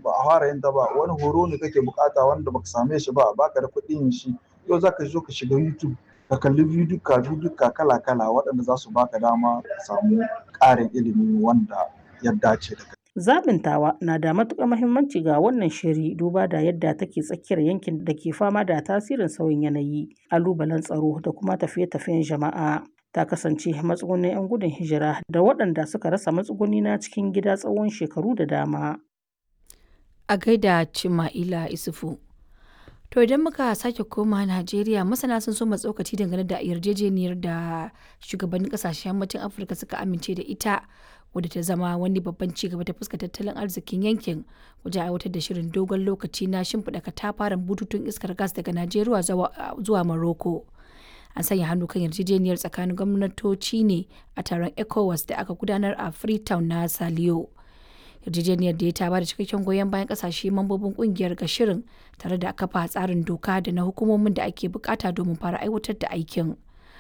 ba a fara yin ta ba wani horo ne kake bukata wanda baka same shi ba baka da kuɗin shi yau zaka zo ka shiga YouTube ka kalli bidiyo bidiyo kala kala waɗanda za su baka dama ka samu ƙarin ilimi wanda ya dace da kai. Zaɓin tawa na da matuƙar muhimmanci ga wannan shiri duba da yadda take tsakiyar yankin da ke fama da tasirin sauyin yanayi, ƙalubalen tsaro da kuma tafiye-tafiyen jama'a. Ta kasance matsugunin 'yan gudun hijira da waɗanda suka rasa matsuguni na cikin gida tsawon shekaru da dama. A gaida Cima'ila Isufu. To idan muka sake koma Najeriya masana sun so tsokaci dangane da yarjejeniyar da shugabannin kasashen yammacin Afirka suka amince da ita wadda ta zama wani babban ci gaba ta fuska tattalin arzikin yankin wajen aiwatar da shirin dogon lokaci na shimfiɗa katafaren bututun iskar gas daga Najeriya zuwa Morocco. An sanya hannu kan yarjejeniyar tsakanin gwamnatoci ne a taron ECOWAS da aka gudanar a Freetown na Saliyo. yarjejeniyar da ya ta bada cikakken goyon bayan kasashe mambobin kungiyar ga shirin tare da kafa tsarin doka da na hukumomin da ake bukata domin fara aiwatar da aikin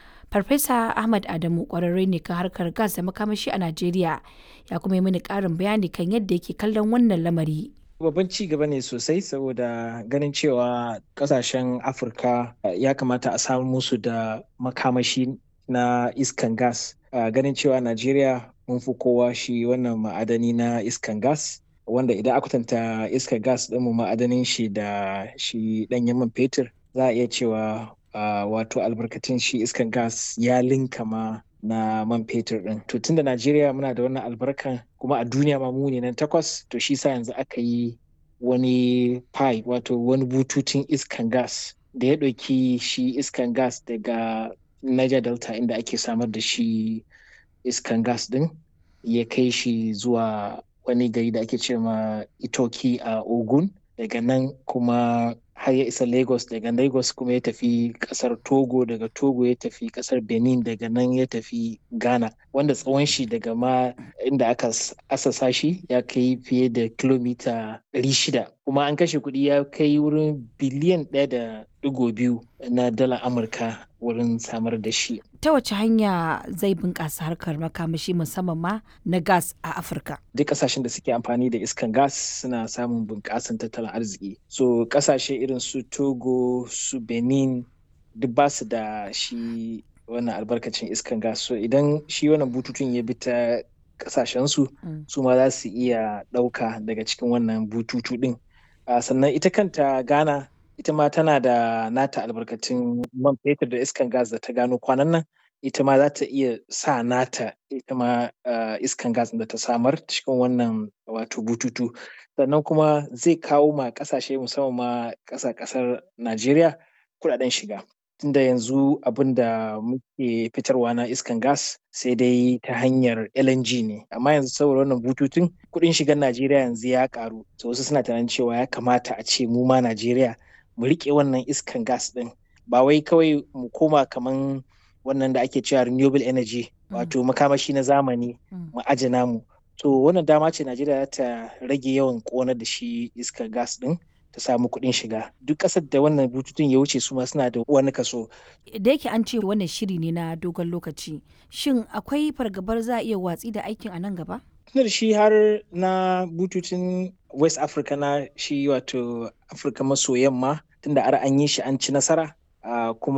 farfesa ahmad adamu kwararre ne kan harkar gas da makamashi a najeriya ya kuma yi mini karin bayani kan yadda yake kallon wannan lamari babban ci gaba ne sosai saboda ganin cewa kasashen afirka ya kamata a samu musu da makamashi na iskan gas ganin cewa najeriya mun fi kowa shi wannan ma'adani na iskan gas wanda idan aka kwatanta iskan gas ɗin mu ma'adanin shi da shi ɗanyen man fetur za a iya cewa wato albarkatun shi iskan gas ya linka ma na man fetur ɗin to tunda najeriya muna da wannan albarkan kuma a duniya ma mu ne nan takwas to shi sa yanzu aka yi wani pipe wato wani bututun iskan gas da ya ɗauki shi iskan gas daga niger delta inda ake samar da shi iskan gas din ya kai shi zuwa wani gari da ake ce ma itoki a ogun daga nan kuma har ya isa lagos daga lagos kuma ya tafi kasar togo daga togo ya tafi kasar benin daga nan ya tafi ghana wanda tsawon shi daga ma inda aka asasa shi ya kai fiye da kilomita 600 kuma an kashe kuɗi ya kai wurin biliyan ɗaya da digo biyu na dala amurka wurin samar da shi ta wace hanya zai bunƙasa harkar makamashi musamman ma na gas a afirka duk ƙasashen da suke amfani da iskan gas suna samun bunƙasan tattalin arziki so ƙasashe irin su togo su benin duk ba su da shi wannan albarkacin iskan gas so idan shi wannan bututun ya bi ta ƙasashensu su ma za su iya ɗauka daga cikin wannan bututu ɗin sannan ita kanta ghana ita ma tana da nata albarkatun man fetur da iskan gas da ta gano kwanan nan ita ma za ta iya sa nata ita ma iskan gas da ta samar cikin wannan wato bututu sannan kuma zai kawo ma kasashe musamman ma ƙasa ƙasar najeriya kudaden shiga tunda yanzu abin da muke fitarwa na iskan gas sai dai ta hanyar LNG ne amma yanzu saboda wannan bututun kudin shigar Najeriya yanzu ya karu to wasu suna tunanin cewa ya kamata a ce mu ma Najeriya mu rike wannan iskan gas din ba wai kawai mu koma kaman wannan da ake cewa renewable energy wato makamashi na zamani mu ajina mu to wannan dama ce Najeriya ta rage yawan ƙonar da shi iskar gas din ta samu kuɗin shiga duk ƙasar da wannan bututun ya wuce su ma suna da wani kaso. Da yake an ce wannan shiri ne na dogon lokaci shin akwai fargabar za a iya watsi da aikin a nan gaba? Tunar shi har na bututun West Africa na shi wato Afirka maso yamma tunda ar an yi shi an ci nasara kuma